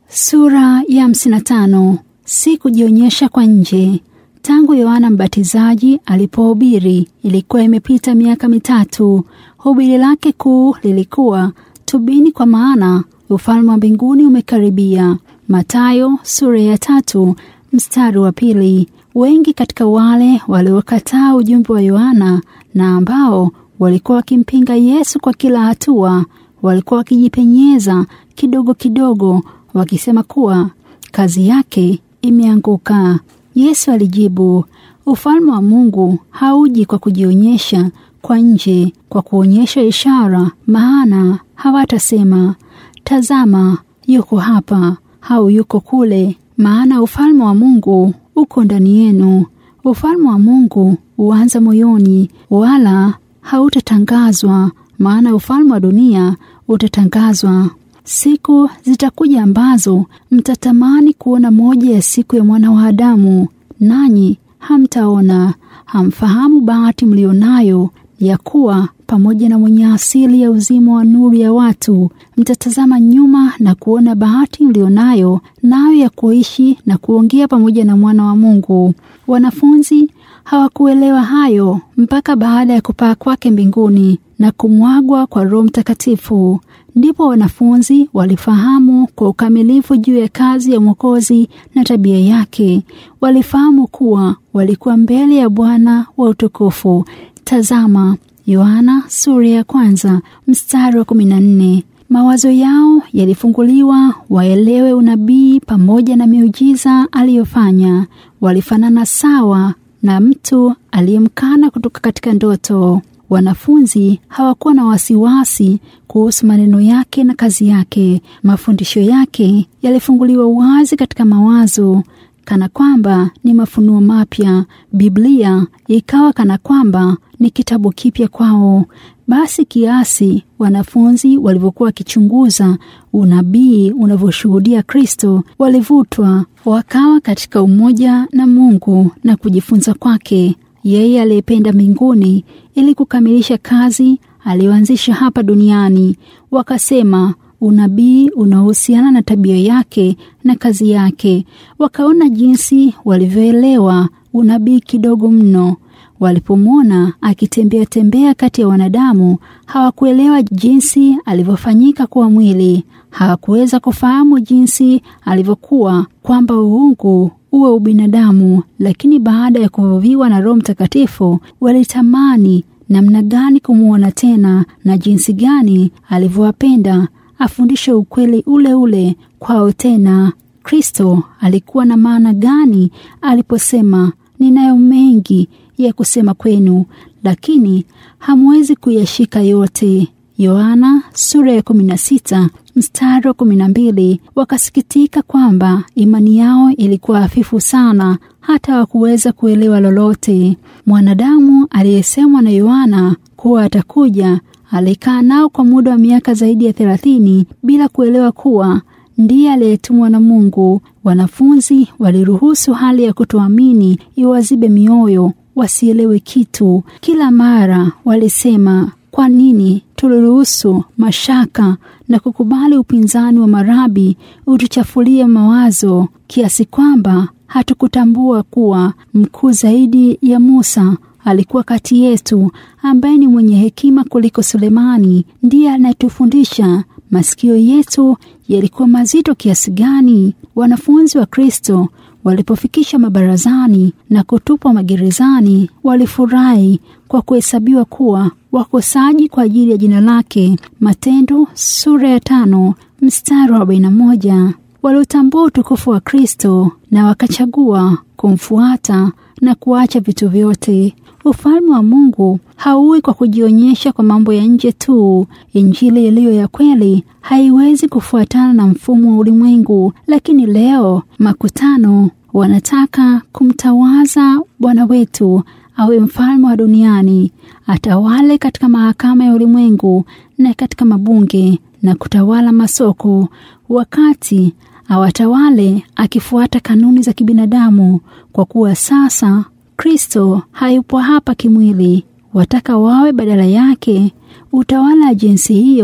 Sura ya 55. Si kujionyesha kwa nje. Tangu Yohana Mbatizaji alipohubiri ilikuwa imepita miaka mitatu. Hubiri lake kuu lilikuwa tubini, kwa maana ufalme wa mbinguni umekaribia. Mathayo sura ya tatu mstari wa pili. Wengi katika wale waliokataa ujumbe wa Yohana na ambao walikuwa wakimpinga Yesu kwa kila hatua walikuwa wakijipenyeza kidogo kidogo wakisema kuwa kazi yake imeanguka. Yesu alijibu, ufalme wa Mungu hauji kwa kujionyesha kwa nje, kwa kuonyesha ishara, maana hawatasema tazama, yuko hapa au yuko kule, maana ufalme wa Mungu uko ndani yenu. Ufalme wa Mungu huanza moyoni, wala hautatangazwa, maana ufalme wa dunia utatangazwa. Siku zitakuja ambazo mtatamani kuona moja ya siku ya mwana wa Adamu, nanyi hamtaona. Hamfahamu bahati mlionayo ya kuwa pamoja na mwenye asili ya uzima wa nuru ya watu. Mtatazama nyuma na kuona bahati mlionayo nayo ya kuishi na kuongea pamoja na mwana wa Mungu. Wanafunzi hawakuelewa hayo mpaka baada ya kupaa kwake mbinguni na kumwagwa kwa Roho Mtakatifu. Ndipo wanafunzi walifahamu kwa ukamilifu juu ya kazi ya Mwokozi na tabia yake. Walifahamu kuwa walikuwa mbele ya Bwana wa utukufu. Tazama Yohana sura ya kwanza mstari wa kumi na nne. Mawazo yao yalifunguliwa waelewe unabii pamoja na miujiza aliyofanya. Walifanana sawa na mtu aliyemkana kutoka katika ndoto. Wanafunzi hawakuwa na wasiwasi kuhusu maneno yake na kazi yake. Mafundisho yake yalifunguliwa wazi katika mawazo, kana kwamba ni mafunuo mapya. Biblia ikawa kana kwamba ni kitabu kipya kwao. Basi kiasi wanafunzi walivyokuwa wakichunguza unabii unavyoshuhudia Kristo, walivutwa wakawa katika umoja na Mungu na kujifunza kwake yeye aliyependa mbinguni ili kukamilisha kazi aliyoanzisha hapa duniani. Wakasema unabii unaohusiana na tabia yake na kazi yake. Wakaona jinsi walivyoelewa unabii kidogo mno. Walipomwona akitembea tembea kati ya wanadamu, hawakuelewa jinsi alivyofanyika kuwa mwili. Hawakuweza kufahamu jinsi alivyokuwa, kwamba uungu uwe ubinadamu. Lakini baada ya kuvuviwa na Roho Mtakatifu, walitamani namna gani kumwona tena na jinsi gani alivyowapenda afundishe ukweli ule ule kwao tena. Kristo alikuwa na maana gani aliposema, ninayo mengi ya kusema kwenu, lakini hamwezi kuyashika yote. Yohana sura ya 16 mstari wa 12. Wakasikitika kwamba imani yao ilikuwa hafifu sana, hata hawakuweza kuelewa lolote. Mwanadamu aliyesemwa na Yohana kuwa atakuja alikaa nao kwa muda wa miaka zaidi ya thelathini bila kuelewa kuwa ndiye aliyetumwa na Mungu. Wanafunzi waliruhusu hali ya kutoamini iwazibe mioyo, wasielewe kitu. Kila mara walisema, kwa nini tuliruhusu mashaka na kukubali upinzani wa marabi utuchafulie mawazo kiasi kwamba hatukutambua kuwa mkuu zaidi ya Musa alikuwa kati yetu, ambaye ni mwenye hekima kuliko Sulemani. Ndiye anayetufundisha. Masikio yetu yalikuwa mazito kiasi gani! Wanafunzi wa Kristo walipofikisha mabarazani na kutupwa magerezani, walifurahi kwa kuhesabiwa kuwa wakosaji kwa ajili ya jina lake. Matendo sura ya tano mstari wa arobaini na moja. Waliotambua utukufu wa Kristo na wakachagua kumfuata na kuacha vitu vyote. Ufalme wa Mungu hauwi kwa kujionyesha kwa mambo ya nje tu. Injili iliyo ya kweli haiwezi kufuatana na mfumo wa ulimwengu. Lakini leo makutano wanataka kumtawaza Bwana wetu awe mfalme wa duniani, atawale katika mahakama ya ulimwengu na katika mabunge na kutawala masoko, wakati awatawale akifuata kanuni za kibinadamu, kwa kuwa sasa Kristo hayupo hapa kimwili. Wataka wawe badala yake. Utawala wa jinsi hiyo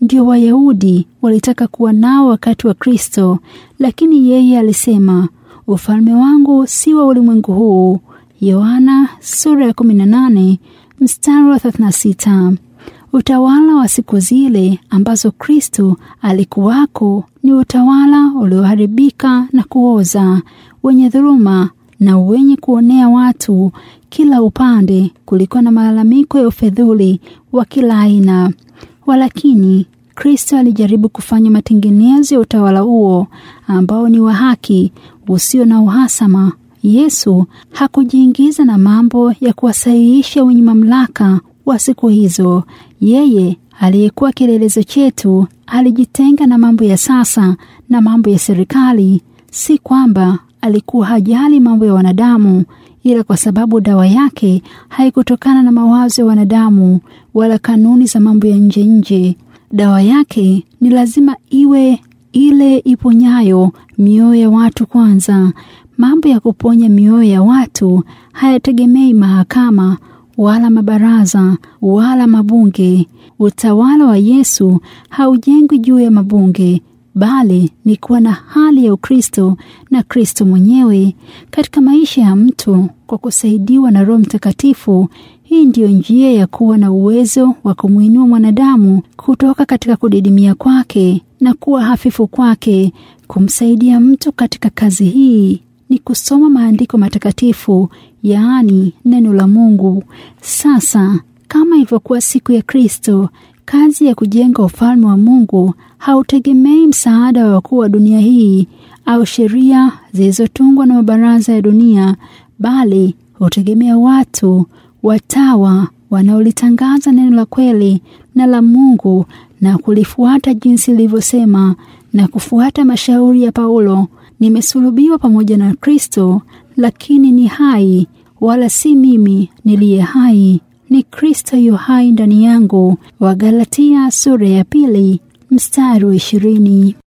ndio Wayahudi walitaka kuwa nao wakati wa Kristo, lakini yeye alisema, ufalme wangu si wa ulimwengu huu. Yohana sura ya 18 mstari wa 36. Utawala wa siku zile ambazo Kristo alikuwako ni utawala ulioharibika na kuoza, wenye dhuluma na wenye kuonea watu kila upande. Kulikuwa na malalamiko ya ufedhuli wa kila aina. Walakini Kristo alijaribu kufanya matengenezo ya utawala huo ambao ni wa haki, usio na uhasama. Yesu hakujiingiza na mambo ya kuwasahihisha wenye mamlaka wa siku hizo. Yeye aliyekuwa kielelezo chetu alijitenga na mambo ya sasa na mambo ya serikali. Si kwamba alikuwa hajali mambo ya wanadamu, ila kwa sababu dawa yake haikutokana na mawazo ya wanadamu wala kanuni za mambo ya nje nje. Dawa yake ni lazima iwe ile iponyayo mioyo ya watu kwanza. Mambo ya kuponya mioyo ya watu hayategemei mahakama wala mabaraza wala mabunge. Utawala wa Yesu haujengwi juu ya mabunge, bali ni kuwa na hali ya Ukristo na Kristo mwenyewe katika maisha ya mtu kwa kusaidiwa na Roho Mtakatifu. Hii ndiyo njia ya kuwa na uwezo wa kumwinua mwanadamu kutoka katika kudidimia kwake na kuwa hafifu kwake. Kumsaidia mtu katika kazi hii ni kusoma maandiko matakatifu, yaani neno la Mungu. Sasa kama ilivyokuwa siku ya Kristo, kazi ya kujenga ufalme wa Mungu hautegemei msaada wa wakuu wa dunia hii au sheria zilizotungwa na mabaraza ya dunia, bali hutegemea watu watawa wanaolitangaza neno la kweli na la Mungu na kulifuata jinsi lilivyosema na kufuata mashauri ya Paulo. Nimesulubiwa pamoja na Kristo, lakini ni hai, wala si mimi niliye hai, ni Kristo yu hai ndani yangu. Wagalatia sura ya pili mstari wa ishirini.